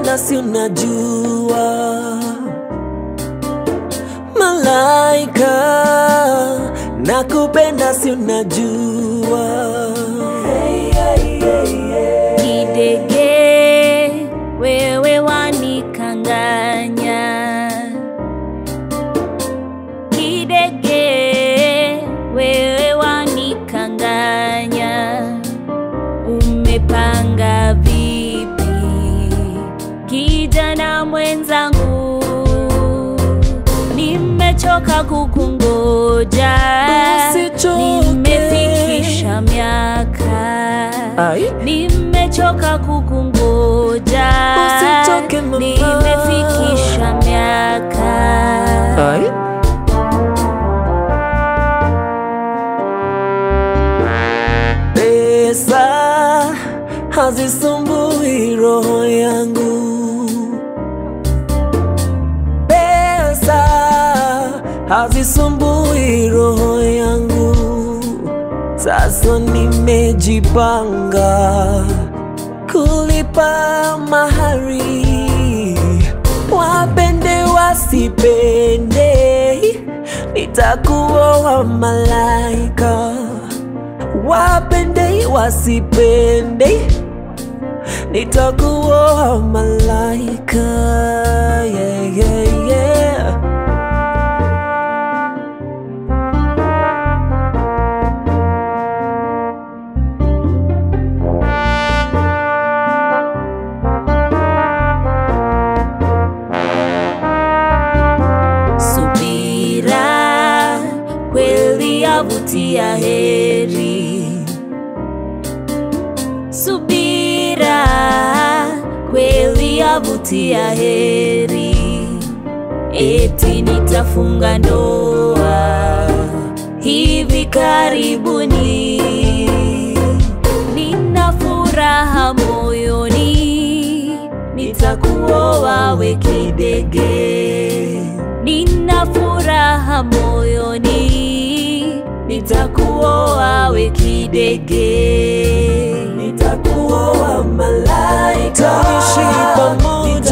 nakupenda si unajua malaika nakupenda si unajua Kidege, wewe wanikanganya. Kidege, wewe wanikanganya. Umepanga vipi, kijana mwenzangu? Nimechoka kukungoja, Usichoke. nimefikisha miaka Ai. nimechoka kukungoja, Usichoke mama. nimefikisha miaka Ai. Pesa hazisumbui roho yangu, pesa hazisumbui roho yangu. Sasa nimejipanga kulipa mahari, wapende wasipende, nitakuoa malaika wapende wasipende, nitakuoa malaika. Yeah, yeah, yeah. subira kweli yavutia heri subira kweli yavutia heri eti nitafunga ndoa hivi karibuni nina furaha moyoni nitakuoa we kidege nina furaha moyoni nitakuoa we kidege Nitakuoa malaika, tuishi pamoja